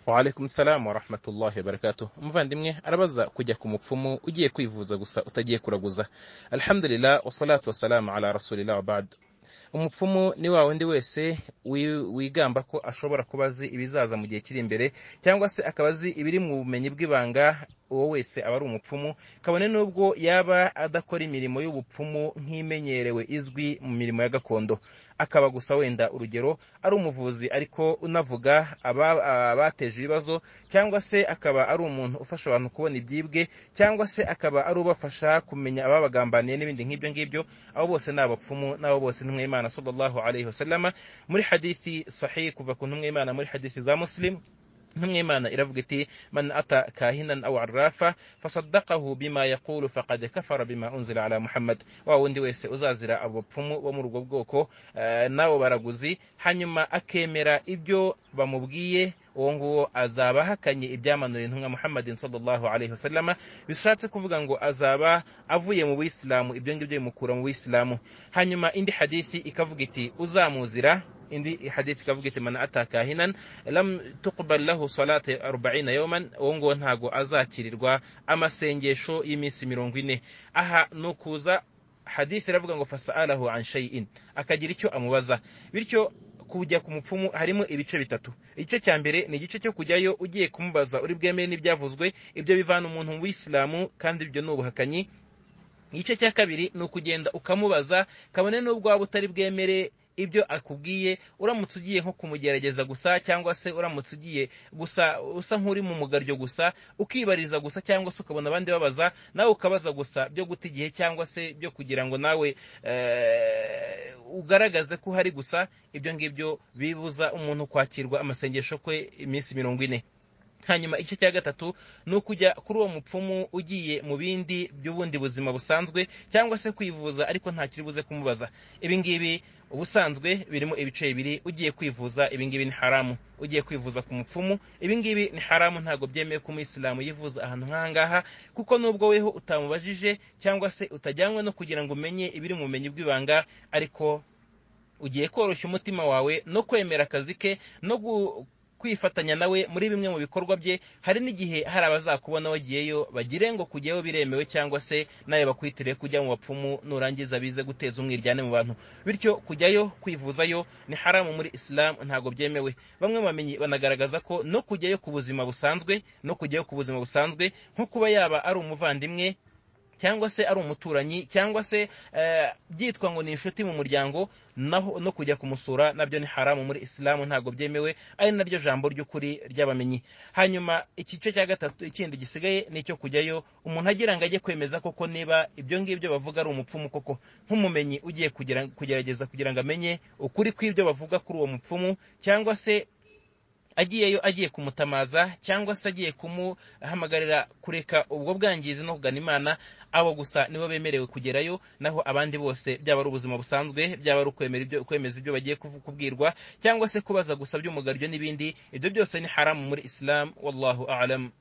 waalaikum salamu warahmatullahi wabarakatuh umuvandimwe arabaza kujya ku mupfumu ugiye kwivuza gusa utagiye kuraguza alhamdulillah wasalatu wasalamu ala rasulillah wabad umupfumu ni wa wundi wese wi- wigamba ko ashobora kuba azi ibizaza mu gihe kiri imbere cyangwa se akaba azi ibiri mu bumenyi bw'ibanga uwo wese aba ari umupfumu kabone n'ubwo yaba adakora imirimo y'ubupfumu nk'imenyerewe izwi mu mirimo ya gakondo akaba gusa wenda urugero ari umuvuzi ariko unavuga aba- abateje ibibazo cyangwa se akaba ari umuntu ufasha abantu kubona ibyibwe cyangwa se akaba ari ubafasha kumenya ababagambaniye n'ibindi nk'ibyo ngibyo abo bose ni abapfumu n'abo bose ntumwa y'imana sallallahu alaihi wasallama muri hadithi sahihi kuva ku ntumwa y'imana muri hadithi za muslim ntumwa y'imana iravuga iti man ata kahinan aw arrafa fasaddaqahu bima yaqulu faqad kafara bima unzila ala muhammad wa wundi wese uzazira abo bapfumu bo muri ubwo bwoko eh, n'abo baraguzi hanyuma akemera ibyo bamubwiye uwo nguwo azaba ahakanye ibyamanuriye intumwa muhammadin sallallahu alaihi wasallama bishatse kuvuga ngo azaba avuye mu bisilamu ibyo ngibyo bimukura mu bisilamu hanyuma indi hadithi ikavuga iti uzamuzira indi hadithi ikavuga iti man ata kahinan lam tuqbal lahu salati 40 yawman uwo nguwo ntago azakirirwa amasengesho y'iminsi mirongo ine aha ni ukuza hadithi iravuga ngo fasa'alahu an shay'in akagira icyo amubaza bityo kujya ku mupfumu harimo ibice bitatu igice cya mbere ni igice cyo kujyayo ugiye kumubaza uri bwemere n'ibyavuzwe ibyo bivana umuntu mu bisilamu kandi ibyo ni ubuhakanyi igice cya kabiri ni ukugenda ukamubaza kabone n'ubwo waba utari bwemere ibyo akubwiye uramutse ugiye nko kumugerageza gusa cyangwa se uramutse ugiye gusa usa nk'uri mu mugaryo gusa ukibariza gusa cyangwa se ukabona abandi babaza nawe ukabaza gusa byo guta igihe cyangwa se byo kugira ngo nawe eh, ugaragaze ko uhari gusa ibyo ngibyo bibuza umuntu kwakirwa amasengesho kwe iminsi mirongo ine hanyuma igice cya gatatu ni ukujya kuri uwo mupfumu ugiye mu bindi by'ubundi buzima busanzwe cyangwa se kwivuza ariko nta kiri buze kumubaza ibi ngibi ubusanzwe birimo ibice bibiri ugiye kwivuza ibi ngibi ni haramu ugiye kwivuza ku mupfumu ibi ngibi ni haramu ntabwo byemewe ko umuyisilamu yivuza ahantu nk'aha ngaha kuko nubwo weho utamubajije cyangwa se utajyanywe no kugira ngo umenye ibiri mu bumenyi bw'ibanga ariko ugiye koroshya umutima wawe no kwemera akazi ke no gu- kwifatanya nawe muri bimwe mu bikorwa bye hari n'igihe hari abazakubona wagiyeyo bagire ngo kujyayo biremewe cyangwa se nawe bakwitire kujya mu bapfumu nurangiza bize guteza umwiryane mu bantu bityo kujyayo kwivuzayo ni haramu muri isilamu ntabwo byemewe bamwe mu bamenyi banagaragaza ko no kujyayo ku buzima busanzwe no kujyayo ku buzima busanzwe nko kuba yaba ari umuvandimwe cyangwa se ari umuturanyi cyangwa se eh, byitwa ngo ni inshuti mu muryango naho no kujya kumusura nabyo ni haramu muri isilamu ntabwo byemewe ari naryo jambo ry'ukuri ry'abamenyi hanyuma igice cya gatatu ikindi gisigaye ni icyo kujyayo umuntu agira ngo ajye kwemeza koko niba ibyo ngibyo bavuga ari umupfumu koko nk'umumenyi ugiye kugira- kugerageza kugira ngo amenye ukuri kw'ibyo bavuga kuri uwo mupfumu cyangwa se agiyeyo agiye kumutamaza cyangwa se agiye kumuhamagarira kureka ubwo bwangizi no kugana imana abo gusa nibo bemerewe kugerayo naho abandi bose byaba ari ubuzima busanzwe byaba ari ukwemera ibyo kwemeza ibyo bagiye kuvu- kubwirwa cyangwa se kubaza gusa by'umugaryo n'ibindi ibyo byose ni haramu muri isilamu wallahu alam